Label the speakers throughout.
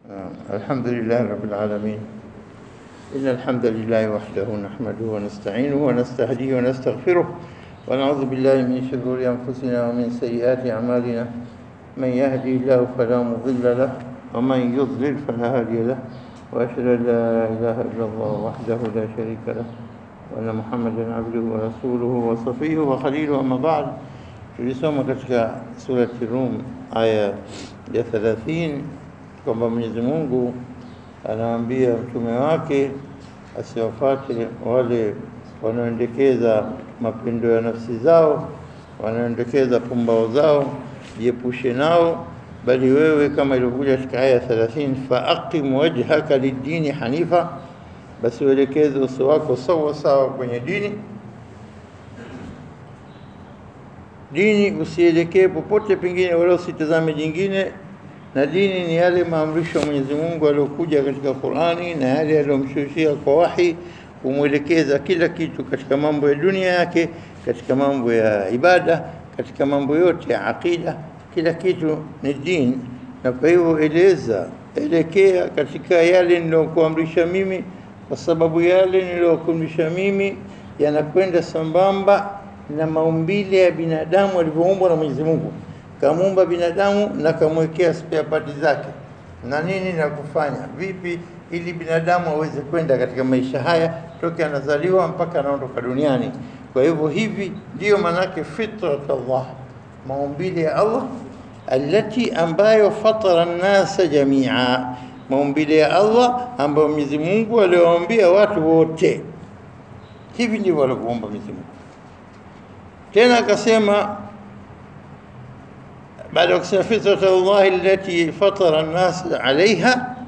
Speaker 1: الحمد لله رب العالمين إن الحمد لله وحده نحمده ونستعينه ونستهديه ونستغفره ونعوذ بالله من شرور أنفسنا ومن سيئات أعمالنا من يهدي الله فلا مضل له ومن يضلل فلا هادي له وأشهد أن لا إله إلا الله وحده لا شريك له وأن محمدا عبده ورسوله وصفيه وخليله أما بعد tulisoma katika surati Rum aya ya 30 kwamba Mwenyezi Mungu anaambia mtume wake asiwafate wale wanaoendekeza mapendo ya nafsi zao, wanaoendekeza pumbao zao, jiepushe nao, bali wewe kama ilivyokuja katika aya 30, faaqim wajhaka lidini hanifa, basi uelekeze uso wako sawa sawa kwenye dini dini usielekee popote pengine, wala usitazame jingine. Na dini ni yale maamrisho ya Mwenyezi Mungu aliyokuja katika Qur'ani na yale aliyomshushia kwa wahi, kumwelekeza kila kitu katika mambo ya dunia yake, katika mambo ya ibada, katika mambo yote ya aqida, kila kitu ni dini. Na kwa hivyo eleza, elekea katika yale niliyokuamrisha mimi, kwa sababu yale niliyokuamrisha mimi yanakwenda sambamba na maumbile ya binadamu alivyoumbwa na Mwenyezi Mungu. Kamuumba binadamu na kamwekea spare part zake na nini na kufanya vipi, ili binadamu aweze kwenda katika maisha haya toke anazaliwa mpaka anaondoka duniani. Kwa hivyo hivi ndiyo maanake fitrat Allah, maumbile ya Allah alati ambayo fatara nnasa jamia, maumbile ya Allah ambayo Mwenyezi Mungu aliwaambia watu wote. Hivi ndivyo alivyoumba Mwenyezi Mungu. tena akasema baada ya kusema fitrat Allah allati fatara an-nas alaiha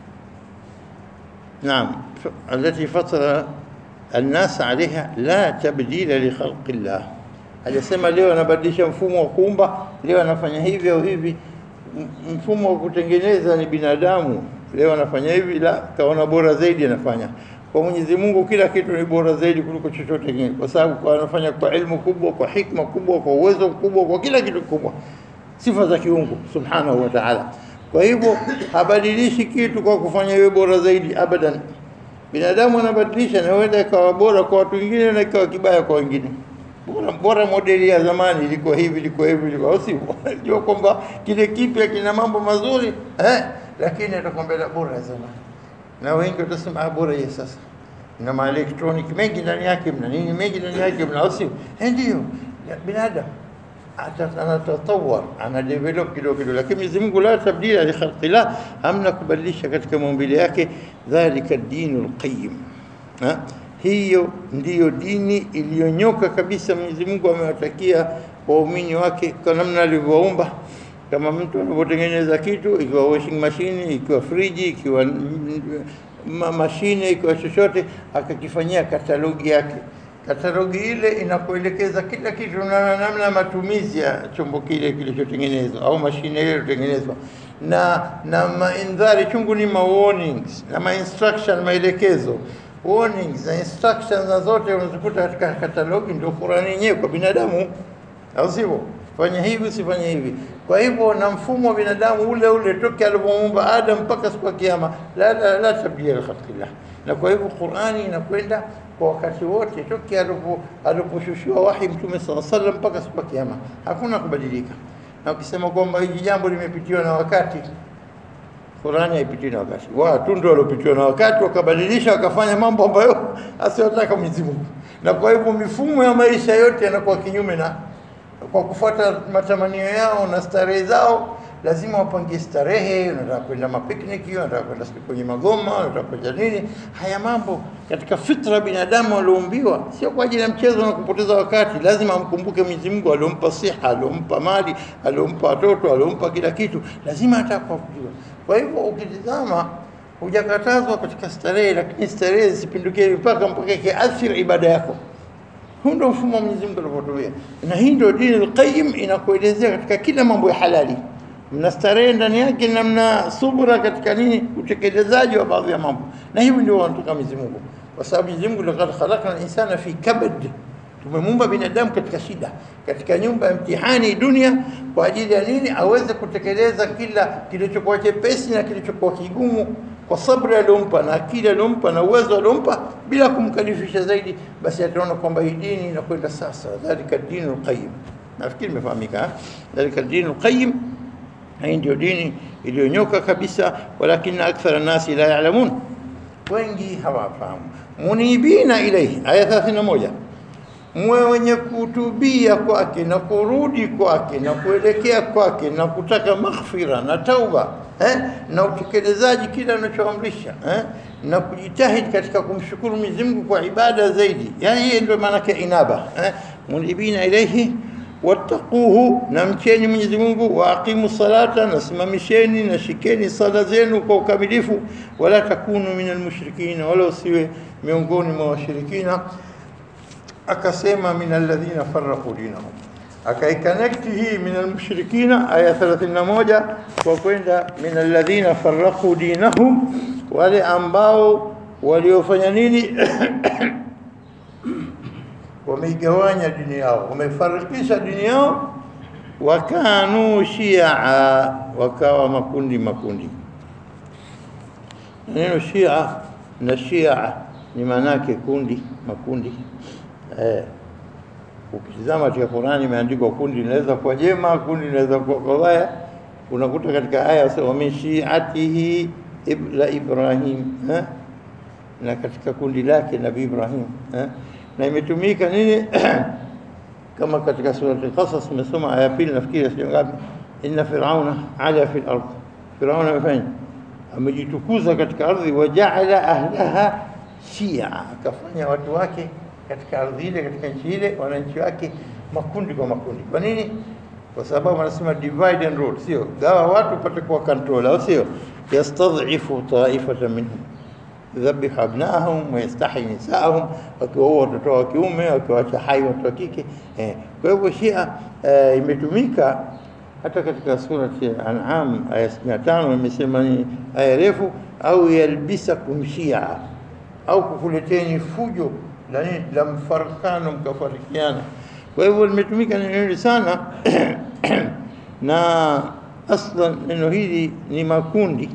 Speaker 1: naam allati fatara an-nas alaiha la tabdila li khalqi Allah alisema leo anabadilisha mfumo wa kuumba leo anafanya hivi au hivi mfumo wa kutengeneza ni binadamu leo anafanya hivi la kaona bora zaidi anafanya kwa Mwenyezi Mungu kila kitu ni bora zaidi kuliko chochote kingine, kwa sababu anafanya kwa ilmu kubwa, kwa hikma kubwa, kwa uwezo mkubwa, kwa kila kitu kikubwa, sifa za kiungu subhanahu wa ta'ala. Kwa hivyo habadilishi kitu kwa kufanya iwe bora zaidi abadan. Binadamu anabadilisha na huenda ikawa bora kwa watu wengine na ikawa kibaya kwa wengine. Bora, bora modeli ya zamani ilikuwa hivi, ilikuwa hivi, ilikuwa si unajua kwamba kile kipya kina mambo mazuri eh, lakini atakwambia bora ya zamani na wengi watasema bora ya sasa na maelektroniki mengi ndani yake, mna nini mengi ndani yake, mna usi ndio binadamu anatatawar ana develop kidogo kidogo, lakini Mwenyezi Mungu la tabdila li khalqi la, hamna kubadilisha katika maumbile yake. Dhalika dinul qayyim, hiyo ndiyo dini iliyonyoka kabisa. Mwenyezi Mungu amewatakia waumini wake kwa namna alivyoumba kama mtu anapotengeneza kitu, ikiwa washing machine, ikiwa friji, ikiwa ma mashine, ikiwa chochote, akakifanyia katalogi yake. Katalogi ile inakuelekeza kila kitu na namna ya matumizi ya chombo kile kilichotengenezwa au mashine ile iliyotengenezwa, na na maindhari chungu ni ma warnings na ma instruction, maelekezo warnings na instructions na zote unazikuta katika katalogi. Ndio Qur'ani yenyewe kwa binadamu, au sivyo? fanya hivi usifanye hivi. Kwa hivyo na mfumo wa binadamu ule ule toke alivyomuumba Adam mpaka siku ya kiyama, la la, la tabdila li khalqillah. Na kwa hivyo Qur'ani inakwenda kwa wakati wote toke aliposhushiwa wahi Mtume sala sallam mpaka siku ya kiyama, hakuna kubadilika. Na ukisema kwamba hili jambo limepitiwa na wakati, Qur'ani haipitiwi na wakati. Watu ndio waliopitiwa na wakati wakabadilisha wakafanya mambo ambayo asiyotaka Mwenyezi Mungu, na kwa hivyo mifumo ya maisha yote yanakuwa kinyume na kwa kufuata matamanio yao na starehe zao, lazima wapangie starehe. Unataka kwenda mapikniki, unataka kwenda kwenye magoma, unataka kwenda nini. Haya mambo katika fitra binadamu walioumbiwa, sio kwa ajili ya mchezo na kupoteza wakati. Lazima amkumbuke Mwenyezi Mungu aliompa siha, aliompa mali, aliompa watoto, aliompa kila kitu, lazima atakujua. Kwa hivyo ukitizama, hujakatazwa katika starehe, lakini starehe zisipindukie mipaka mpaka ikiathiri ibada yako. Huu ndio mfumo wa Mwenyezi Mungu alivyotumia, na hii ndio dini al-Qayyim inakuelezea katika kila mambo ya halali, mna starehe ndani yake na mna subra katika nini, utekelezaji wa baadhi ya mambo, na hivi ndio wanataka Mwenyezi Mungu, kwa sababu Mwenyezi Mungu laqad khalaqna al-insana fi kabad, Tumemuumba binadamu katika shida, katika nyumba ya mtihani dunia, kwa ajili ya nini? Aweze kutekeleza kila kilichokuwa chepesi na kilichokuwa kigumu kwa sabri aliyompa na akili aliyompa na uwezo aliyompa, bila kumkalifisha zaidi, basi ataona kwamba hii dini inakwenda sasa. Dhalika dinu lqayim, nafikiri imefahamika. eh? Dhalika dinu lqayim, hii ndio dini iliyonyoka kabisa, walakina akthara nasi la yalamun, wengi hawafahamu. Munibina ilaihi, aya 31 mwe wenye kutubia kwake na kurudi kwake na kuelekea kwake na kutaka maghfira na tauba eh, na utekelezaji kile anachoamrisha eh, na kujitahidi katika kumshukuru Mwenyezi Mungu kwa ibada zaidi. Yani hiyo ndio maana yake inaba eh, munibina ilaihi wattaquhu, na mcheni Mwenyezi Mungu, wa aqimu salata, na simamisheni na shikeni sala zenu kwa ukamilifu, wala takunu minal mushrikina, wala usiwe miongoni mwa washirikina akasema min alladhina farraqu dinahum, akaikonekti hii min almushrikina aya 31 kwa kwenda min alladhina farraqu dinahum, wale ambao waliofanya nini? wameigawanya dini yao, wamefarikisha dini yao, wakanu shia, wakawa makundi makundi. Neno shia na shia ni maanake kundi, makundi Eh, ukitizama katika Qur'ani imeandikwa kundi linaweza kuwa jema, kundi linaweza kuwa baya. Unakuta katika aya wa min shi'atihi ibla Ibrahim eh? na katika kundi lake Nabii Ibrahim eh? na imetumika nini kama katika surati Al-Qasas umesoma aya pili nafikiri sio ngapi, inna fir'auna ala fil ardh, Firauna amefanya amejitukuza katika ardhi, wajaala ahlaha shia, akafanya watu wake katika ardhi ile, katika nchi ile, wananchi wake makundi kwa makundi. Kwa nini? Kwa sababu wanasema divide and rule, sio gawa watu upate kuwa control, au sio? Yastadhifu taifatan minhum yudhabihu abnaahum wa yastahi nisaahum, wakiwaua watoto wa kiume, wakiwacha hai watoto wa kike. Eh, kwa hivyo Shia eh, imetumika hata katika surati An'am aya 65 imesema ni aya refu, au yalbisakum shia, au kukuleteni fujo la nini la mfarakano mkafarikiana. Kwa hivyo limetumika neno hili sana na aslan neno hili ni makundi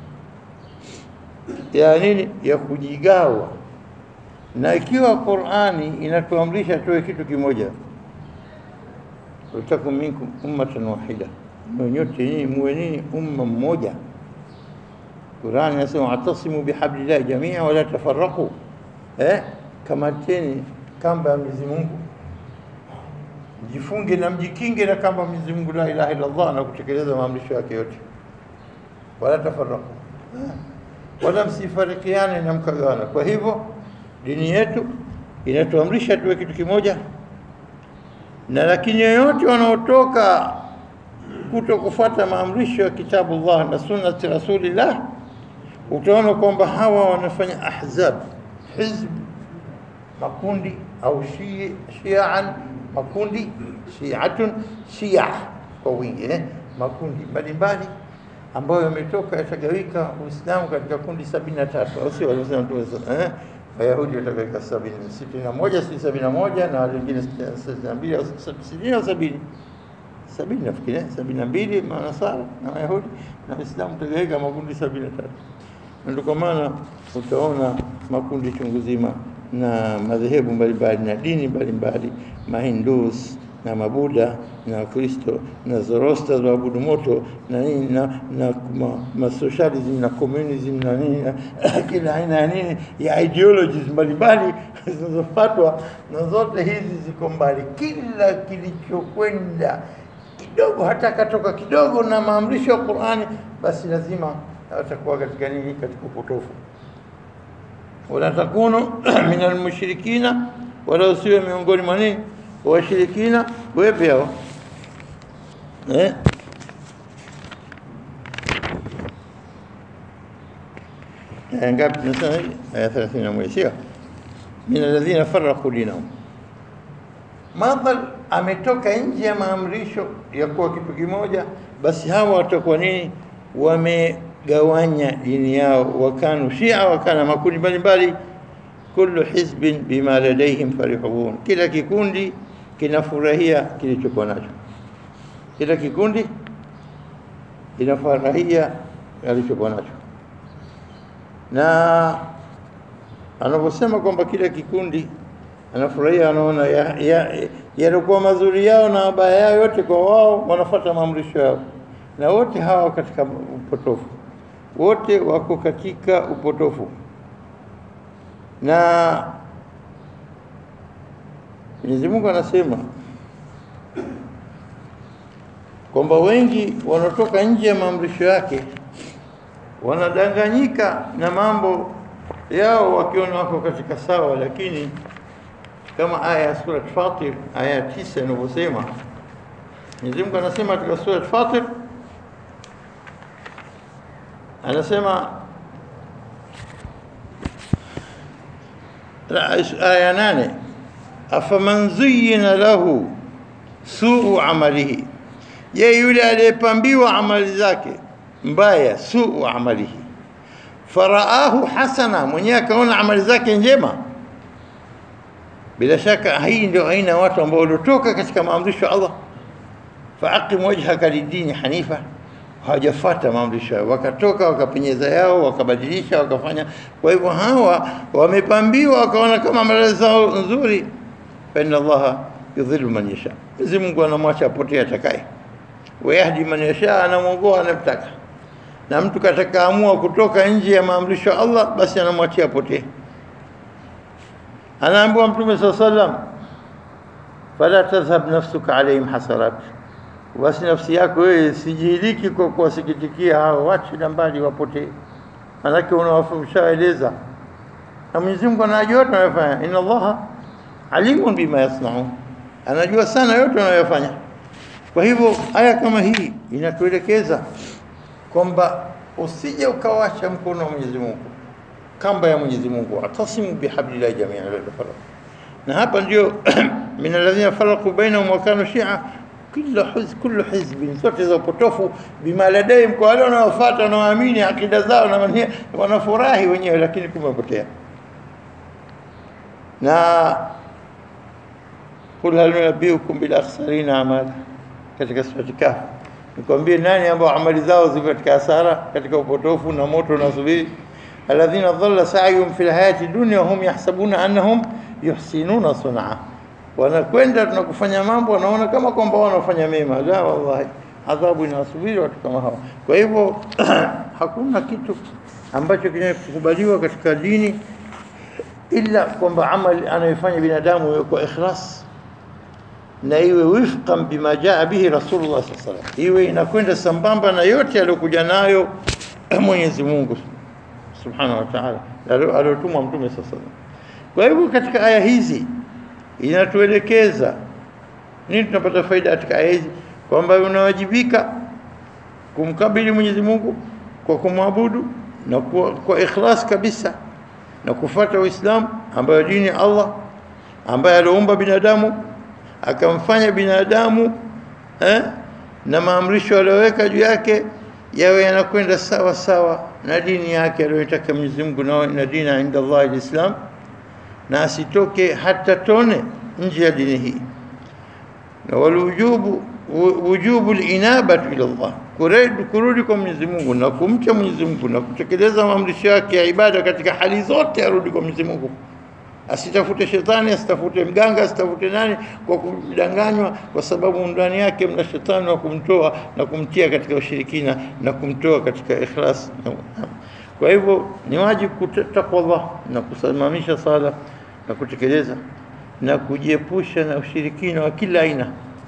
Speaker 1: ya nini ya kujigawa, na ikiwa Qur'ani inatuamrisha tuwe kitu kimoja, watakum minkum ummatan wahida, nyote nyinyi muwe nini umma mmoja. Qur'ani inasema atasimu bihablillahi jamia wala tafarraqu, eh kamateni kamba ya Mwenyezi Mungu, mjifunge na mjikinge na kamba ya Mwenyezi Mungu la ilaha illa Allah, na kutekeleza maamrisho yake yote, wala tafarraqu, wala msifarikiane na mkagawana. Kwa hivyo dini yetu inatuamrisha tuwe kitu kimoja, na lakini yoyote wanaotoka kuto kufuata maamrisho ya kitabu Allah na sunnati Rasulillah, utaona kwamba hawa wanafanya ahzab, hizb makundi au shi, shiaan makundi shiatun shia kwa wingi eh? makundi mbalimbali ambayo yametoka yatagawika Uislamu katika kundi sabini na tatu au sio? Walisema Mtume eh? Wayahudi watagawika sabini sitini na moja si sabini na moja na wale wengine sitini na mbili au sitini au sabini sabini nafikiri sabini na mbili Manasara na Wayahudi na Uislamu utagawika makundi sabini na tatu ndio kwa maana utaona makundi chungu zima na madhehebu mbalimbali na dini mbalimbali, Mahindus na Mabuda na Kristo na Zoroaster waabudu moto na nini na, na ma, ma socialism na communism na nini na kila aina ya nini ya ideologies mbalimbali zinazofuatwa, na zote hizi ziko mbali. Kila kilichokwenda kidogo, hata katoka kidogo na maamrisho ya Qur'ani, basi lazima atakuwa katika nini? Katika upotofu wala takunu min almushrikina, wala usiwe miongoni mwa nini washirikina. Wepe hao eh? aya ngapi? Tunasema hivi aya 31 sio? min alladhina farraqu dinahum, madhal ametoka nje ya maamrisho ya kuwa kitu kimoja, basi hawa watakuwa nini? wame gawanya dini yao, wakanu shia, wakana makundi mbalimbali. kullu hizbin bima ladaihim farihun, kila kikundi kinafurahia kilichokuwa nacho, kila kikundi kinafurahia alichokuwa nacho, na anaposema kwamba kila kikundi anafurahia, anaona yalikuwa ya, ya mazuri yao na mabaya yao yote kwa wao, wanafuata maamrisho yao, na wote hawa katika upotofu, wote wako katika upotofu na Mwenyezi Mungu anasema kwamba wengi wanaotoka nje ya maamrisho yake wanadanganyika na mambo yao wakiona wako katika sawa, lakini kama aya ya sura Fatir aya ya tisa inavyosema, Mwenyezi Mungu anasema katika sura Fatir, anasema aya nane afaman zuyina lahu suu amalihi, je, yule aliyepambiwa amali zake mbaya, suu amalihi, faraahu hasana, mwenyewe akaona amali zake njema. Bila shaka hii ndio aina ya watu ambao waliotoka katika maamrisho ya Allah, faaqim wajhaka lidini hanifa hawajafuata maamrisho wakatoka wakapenyeza yao wakabadilisha wakafanya. Kwa hivyo hawa wamepambiwa wakaona kama amali zao nzuri, fa inna Allaha yudhillu man yasha, Mwenyezi Mungu anamwacha apotee atakaye, wayahdi man yasha, anamwongoa anamtaka. Na mtu katakaamua kutoka nje ya maamrisho ya Allah, basi anamwachia apotee. Anaambiwa Mtume saa sallam, fala tadhhab nafsuka alaihim hasarat basi nafsi yako wewe sijihiliki kwa kuwasikitikia hao, wache mbali wapotee, manake unawafushaeleza na Mwenyezi Mungu anajua yote wanayofanya. Inna Allaha alimun bima yasnaun, anajua sana yote wanayofanya. Kwa hivyo aya kama hii inatuelekeza kwamba usije ukawacha mkono wa Mwenyezi Mungu, kamba ya Mwenyezi Mungu, atasimu bihablillahi jamian la tafarraqu. Na hapa ndio min alladhina faraqu bainahum wa kanu shia kila hizb kullu hizbin, zote za upotofu, bima ladaihim, kwa wale wanaofuata wanaoamini akida zao na mania, wanafurahi wenyewe, lakini kumepotea. Na qul hal nunabbiukum bil akhsarina amala, katika surati Kahf, nikwambie nani ambao amali zao ziko katika hasara, katika upotofu na moto unasubiri. alladhina dhalla sa'yuhum fil hayati dunya wa hum yahsabuna annahum yuhsinuna sun'a wanakwenda tunakufanya mambo wanaona kama kwamba wanafanya mema. La, wallahi adhabu inawasubiri watu kama hawa. Kwa hivyo hakuna kitu ambacho kinakubaliwa katika dini ila kwamba amali anayofanya binadamu iwe kwa ikhlas na iwe wifqan bima jaa bihi Rasulullah sallallahu alaihi wasallam, iwe inakwenda sambamba na yote aliyokuja nayo Mwenyezi Mungu subhanahu wa ta'ala aliyotumwa Mtume sallallahu alaihi wasallam. Kwa hivyo katika aya hizi inatuelekeza nini? Tunapata faida katika aya hizi kwamba unawajibika kumkabili Mwenyezi Mungu kwa kumwabudu na kwa, kwa ikhlas kabisa na kufuata Uislamu ambayo dini ya Allah ambaye aliumba binadamu akamfanya binadamu eh, na maamrisho aliyoweka juu yake yawe yanakwenda sawa sawa na dini yake aliyotaka Mwenyezi Mungu, na dini inda Allah alislam na asitoke hata tone nje ya dini hii, na walujubu wujubu linabatu ila Allah, kurudi kwa Mwenyezi Mungu na kumcha Mwenyezi Mungu na kutekeleza maamrisho yake ya ibada katika hali zote, arudi kwa Mwenyezi Mungu, asitafute shetani, asitafute mganga, asitafute nani kwa kudanganywa, kwa sababu ndani yake mna shetani wa kumtoa na kumtia katika ushirikina na kumtoa katika ikhlas. Kwa hivyo ni wajibu kutakwa Allah na kusimamisha sala na kutekeleza na kujiepusha na ushirikina wa kila aina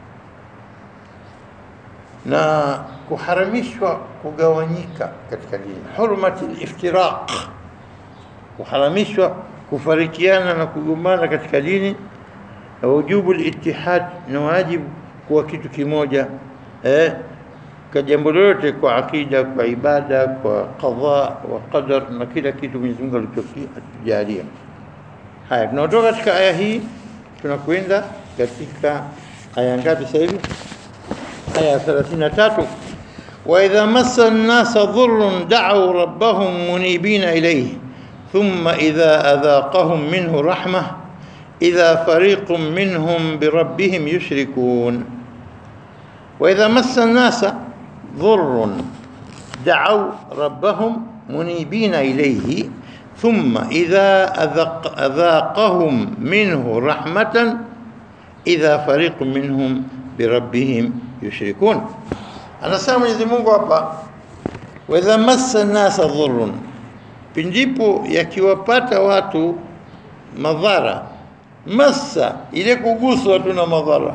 Speaker 1: na kuharamishwa kugawanyika katika dini, hurmati liftiraq, kuharamishwa kufarikiana na kugombana katika dini, na wujubu litihad, na wajibu kuwa kitu kimoja eh, kwa jambo lolote, kwa akida, kwa ibada, kwa qadha wa qadar na kila kitu Mwenyezi Mungu alichokijalia. Haya, tunaotoka katika aya hii tunakwenda katika aya ngapi sasa hivi? Aya 33, wa idha massa an-nasa dhurrun da'u rabbahum munibina ilayhi thumma idha adhaqahum minhu rahmah idha fariqun minhum birabbihim yushrikun wa idha massa an-nasa dhurrun da'aw rabbahum munibina ilayhi thumma idha adhaq- adhaqahum minhu rahmatan idha fariqun minhum birabbihim yushrikun anasema Mwenyezi Mungu hapa wa idha massa an-nasa dhurrun pindipo yakiwapata watu madhara massa ile kuguswa tu na madhara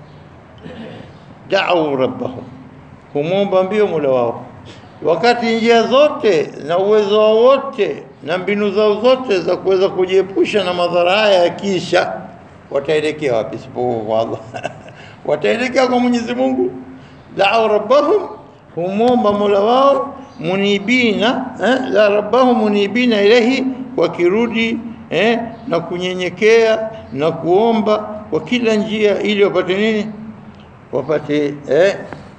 Speaker 1: da'u rabbahum kumwomba mbio mola wao wakati njia zote na uwezo wao wote na mbinu zao zote za kuweza kujiepusha na madhara haya yakisha wataelekea wapi isipokuwa kwa Allah wataelekea kwa Mwenyezi Mungu da'u rabbahum humomba mola wao munibina eh, la rabbahum munibina ilahi wakirudi eh, na kunyenyekea na kuomba kwa kila njia ili wapate nini wapate eh,